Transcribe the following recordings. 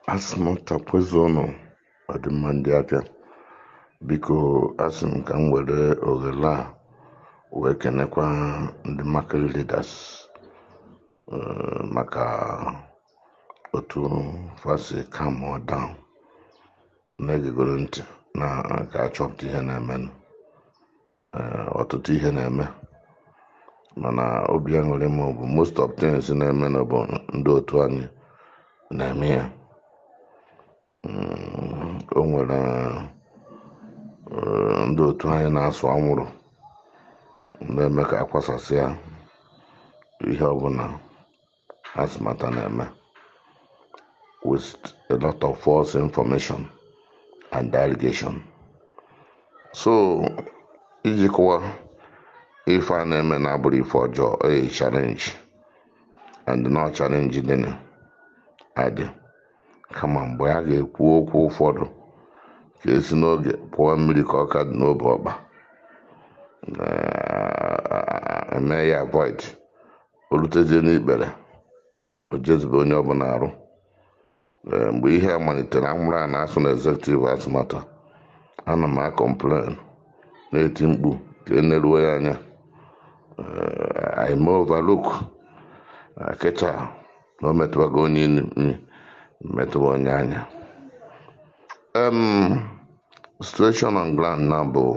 asị m tapụzi ụnụ ọdịmma ndị abịa biko asị m ka m were ohere a wee kenekwa ndị market leaders eh, maka otu fasi calm or down na-egegoro ntị na ka achọpụta ihe na-emenụ Eh, ọtụtụ ihe na-eme mana obi aṅụrị m bụ most of things na-eme na bụ ndị otu anyị na-eme ya Mm, o nwere eh, ndị otu anyị na-asụ anwụrụ na-eme ka akwasasị ya ihe ọbụla asịmata na-eme with a lot of false information and allegation so iji kụwa ife a na-eme na-abụrụ ife ọjọọ a challenge and no challenge dị adị kama mgbe a ga-ekwu okwu ụfọdụ ka esi n'oge pụọ mmiri ka ọ ka dị n'obe ọkpa eh, eme ya avoid olutezie n'ikpere o jezube onye ọbụla arụ Eh, mgbe ihe a malitere anwụrụ a na-asụ na executive atụmatụ ana m akọmplen na-eti mkpu ka eneruo ya anya Eh, I may overlook eh, kịta na o metụbago onye imi metụba onye anya um, situation on ground na bụ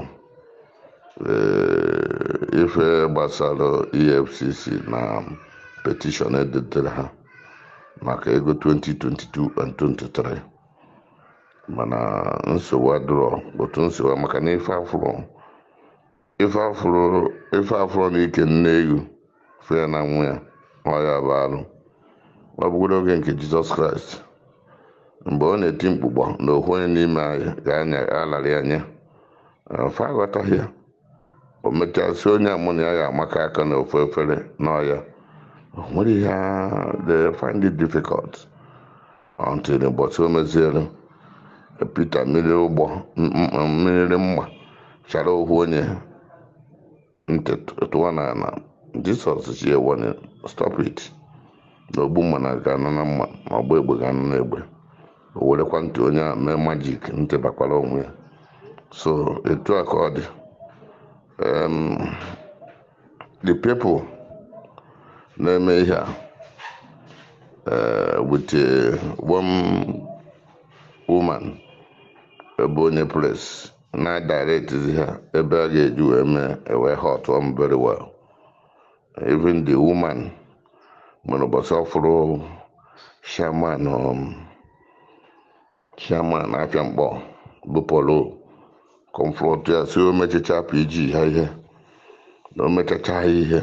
eh, ife gbasara efcc na petition edetere ha maka ego 2022 and 23 mana nsogbu adịrọ otu nsogbu maka na ife afụrụ ife afụrụ ife afụrụ na ike nne ewu fe na nwa ya ọya bụ arụ ọ bụgodo oge nke jizọs kraịst mgbe ọ na-eti mkpụgbọ na ohu onye n'ime anyị ga-anya alarị anya fe aghọtaghị ya o mechasị onye amụna ya ga-amaka aka na ofu efere n'ọya o nwere ihe a- they find it difficult until ụbọchị o meziere Pita mmiri ụgbọ m- m- mmiri mma chara ohu onye ntị tụwa na ala jisọs ji ewone stop it na ogbu mma na ga-anọ na mma ma ọgba egbe ga-anọ na egbe o werekwa ntị onye a mee majik ntị bakwara onwe ya so etu a ka ọ dị um, the people na-eme ihe a uh, with uh, one woman ebe onye pres na direct ha ebe a ga-eji wee mee ewe hot one very well even the woman nwere ụbọchị ọfụrụ shaman um, shaman afịa mkpọ bụ polo kọmfrọt ya si o mechacha pg ha ihe na o mechacha ha ihe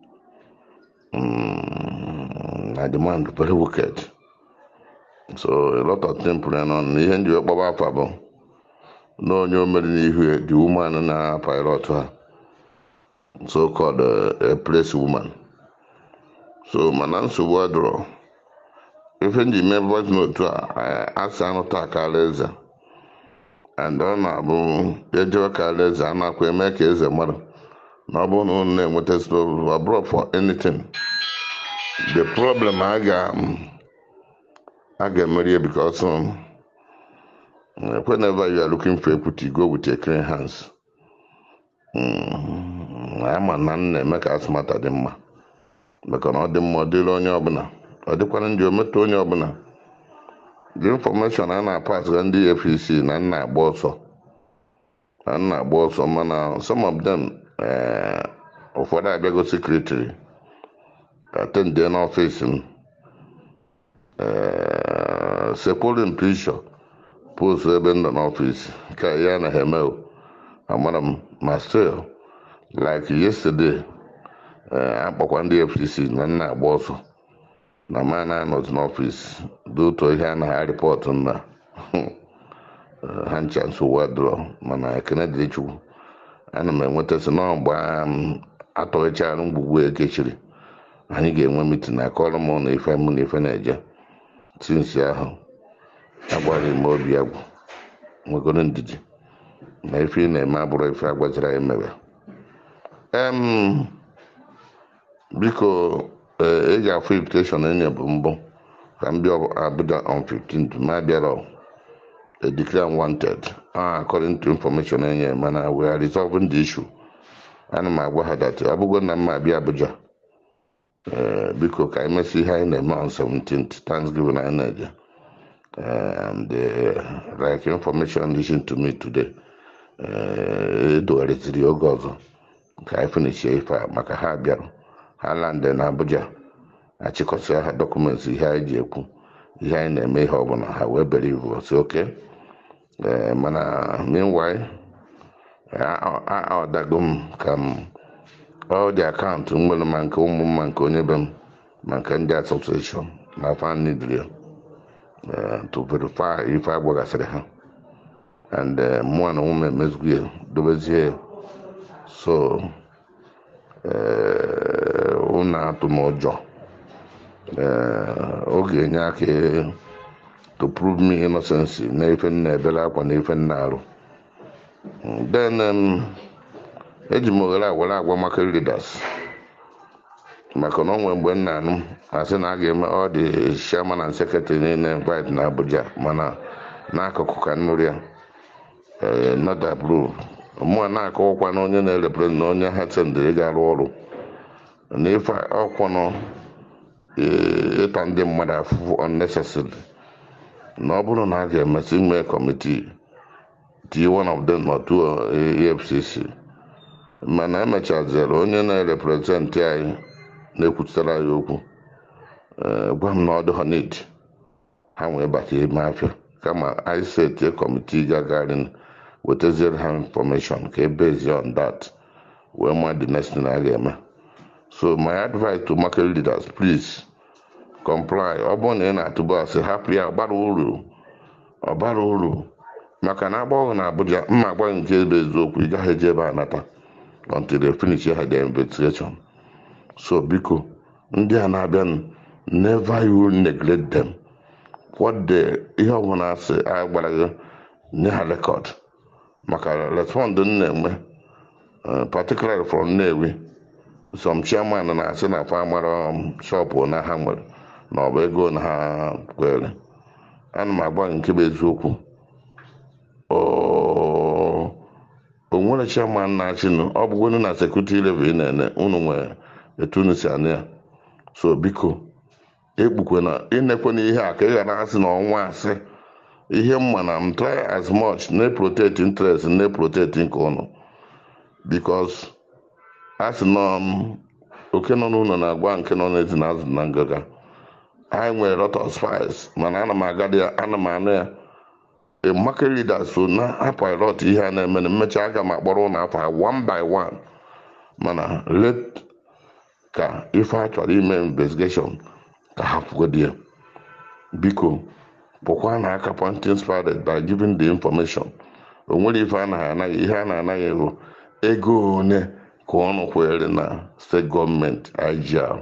mm, na demand very wicked so a lot of things pụrụ nọ na ihe ndị wee kpọba afa bụ na onye o mere n'ihu ya the woman na pilot ha so called uh, a place woman so mana nsogbu adịrọ ife nji mee voice note a asị anụ taa kara eze and ọ na-abụ ejewe kara eze a na-akwa eme ka eze mmadụ na ọ bụrụ na unu na-enweta slow abroad for anything the problem a ga a ga-emeri ya because um, whenever you are looking for equity go with your clean hands Mm, ama na m na-eme ka atụmata dị mma maka na ọ dị mma ọ dịrị onye ọbụla ọ dịkwana ndị ometụ onye ọbụla the information a na-apas ga ndị APC na nna agba ọsọ na nna agba ọsọ mana some of them eh, ụfọdụ abịago secretary atendee n'ọfịs m eh, sekwuru picture post ebe m nọ n'ọfịs ka ya na ha eme o. amara m ma still like yesterday eh, akpọkwa ndị FCC na nna agba ọsọ na ma na anọzi n'ọfịs dị otu ihe a na ha rịpọtụ na ha ncha nsogbu adịrọ mana ekene dịrị Chukwu ana m enwetasị na mgbe m atọghịchara mgbugbu ekechiri anyị ga-enwe mitin akọrọ m na ife mụ na ife na-eje tinsi ahụ agwaghị m obi agwụ nwegoro ndidi na ife ị na-eme abụrụ ife agwaziri anyị mere em biko ee ị ga-afụ invitation enye bụ mbụ ka m bịa Abuja on 15th ma bịara a declare wanted ah, according to information enye mana we are resolving the issue ana m agwa ha that ọ bụgo na mma abịa Abuja eh, biko ka anyị mesị ihe anyị na-eme on 17th Thanksgiving anyị na-eje Eh, and uh, like information listened to me today eh, edogharịziri oge ọzọ ka anyị finishie ife a maka ha bịara ha landị na Abuja achịkọsịa ha dọkụmentị ihe anyị ji ekwu ihe anyị na-eme ihe ọbụla ha wee bere ivu si oke ee mana meanwhile aọdago m ka m ọ dị akaụntụ m nwere ma nke ụmụ m ma nke onye be m ma nke ndị asosieshọn na fan nidri to verify ife agbagasịrị ha and eh, mụọ na ụmụ emezughi ya dobezie ya. so eh, unu atụ m ụjọ Eh, ọ ga-enye aka to prove me innocence na ife m na-ebere akwa na ife m na-arụ then um, eji m oghere a were agwa maka leaders maka na onwe mgbe m na-anụ asị na a ga-eme ọ dị chairman and secretary niile invite na Abuja mana n'akụkụ ka nnụrụ ya eh, not approve mụa na-akọwakwa na onye na-erepresent na onye ha sendịrị ga-arụ ọrụ na ife ọkwụnụ ịta ndị mmadụ afụfụ unnecessary na ọ bụrụ na a ga-emesị ime kọmitii tie one of them or two EFCC mana emechaziri onye na-erepresentị anyị na-ekwuchitara anyị okwu eh, gwa m na ọ dịghọ need ha wee bata ime afịa kama anyị setie kọmitii gagarin wetaziere ha information ka ebezi on that wee ma the next thing a ga-eme so my advice to market leaders please comply ọ bụrụ na ị na-atụba asị hapụ ya ọbara uru ọbara uru maka na agbọghọ na Abuja mma agwa nke elu eziokwu ị gaghị eje ebe a nata until they finish ha their investigation so biko ndị a na-abịa never you neglect them what the ihe ọbụla asị a gbara gị nye ha rekọd maka respond m na-enwe uh, particularly from Nnewi some chairman na-asị na fa mara shọpụ na ha nwere na ọ bụ ego na ha kwere ana m agba nke bụ eziokwu o o nwere chairman na-achịnụ ọ bụgwonu na sekuriti level ị na-ene unu nwere etu unu si anụ ya so biko ekpukwe na ịnekwe na ihe a ka ị ghara asị na ọnwa asị ihe mma na m try as much na protect interest na protect nke ụnụ because a sị nọ m oke nọ n'ụlọ na-agwa nke nọ n'ezi na azụ na ngaga anyị nwere lot of spies mana ana m agadi ya ana m anụ ya a market leader so na apilot ihe a na-eme na mmecha aga m akpọrọ ụlọ afọ ha one by one mana let ka ife a chọrọ ime investigation ka ha pụgodi ya biko pụkwa na aka pointing spirit by giving the information o nwere ife a na-anaghị ihe a na-anaghị ego ego one ka ọnụ kwere na steeti gọọmenti IGR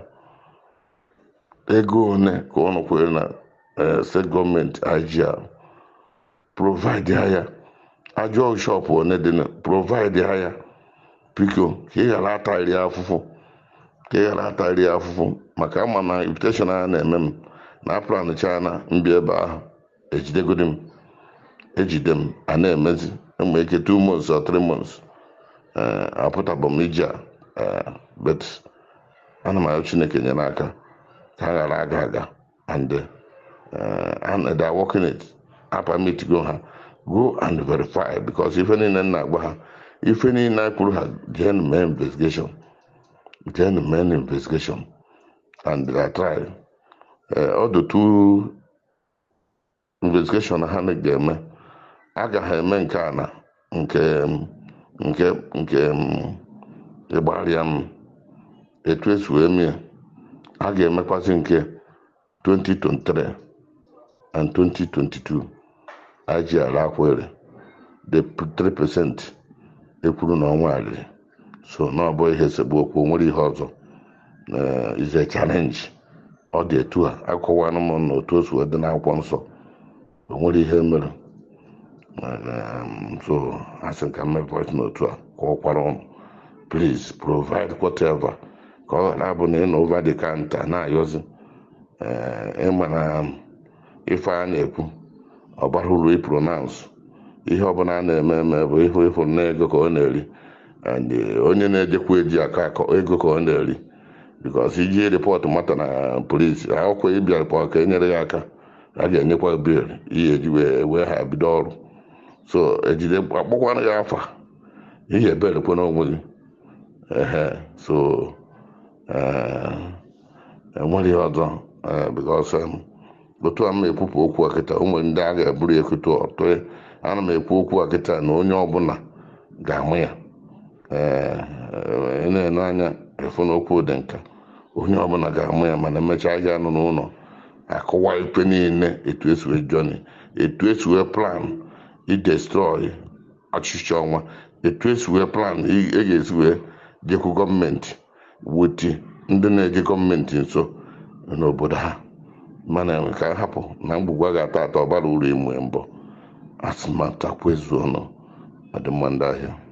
ego one ka ọnụ kwere na eh, steeti gọọmenti IGR provide ha ya ajọ shọpụ one dị na provide ha ya biko ka ị ghara atari afụfụ ka ị ghara atari afụfụ maka ama na invitation a na-eme m na plan china mbịa ebe ahụ ejidegodi m ejide m a na-emezi enwere ike two months or three months eh, apụtabụ m ije a eh, but ana m ayọ chineke nyere aka ka ha ghara aga aga and eh, and they are working it apamit go ha go and verify because ife niile m na-agba ha ife niile a kwuru ha jee na mee investigation jee na mee investigation and they are trying eh, all the two investigation ha na ga-eme agaghị eme nke a na nke nke nke ịgbarịa m etu esi wee mee a ga-emekwasị nke 2023 and 2022 IGR akwere the 3% ekwuru na ọnwa arịrị so na ọ bụ ihe esegbu okwu o nwere ihe ọzọ eh, is a challenge ọ dị etu a akọwanụ m na otu o si wee dị n'akwụkwọ nsọ o nwere ihe mere Um, so asị m ka m mee voice note a ka ọ kwara ụnụ please provide whatever ka ọ ghara abụ na ị nọ over the counter na-ayọzi ee ịma na ife a na-ekwu ọ bara uru ipronansụ ihe ọbụla a na-eme eme bụ ihu ihu na ego ka ọ na-eri and onye na-ejekwa eji aka akọ ego ka ọ na-eri bikos iji rịpọtụ mata na polisi akwụkwọ ịbịa rịpọt ka e nyere ya aka a ga-enyekwa bil ihe eji wee wee ha bido ọrụ so ejide akpọkwana ya afa ihe eberekwa n'onwe gị ehe so ee enweghị ọzọ ee bikos otu a m ekwupụ okwu a kịta ụmụ ndị a ga-eburu ekwute ọtụ ana m ekwu okwu a kịta na onye ọbụla ga-amụ ya ee ị na-ene anya efu na okwu dị nka onye ọbụla ga-amụ ya mana emechaa ya nọ n'ụlọ akụwa ikpe niile etu esi wee jọni etu esi wee plan idestrọị ọchịchị ọnwa etu esi wee plan ị ị ga-esi wee jekwu gọọmenti weti ndị na-eje gọọmenti nso n'obodo ha mana ka hapụ na mgbugwa ga-ata ata ọbara uru ịmụ mbọ asị ma takwa ezu ọnụ ọdịmma ndị ahịa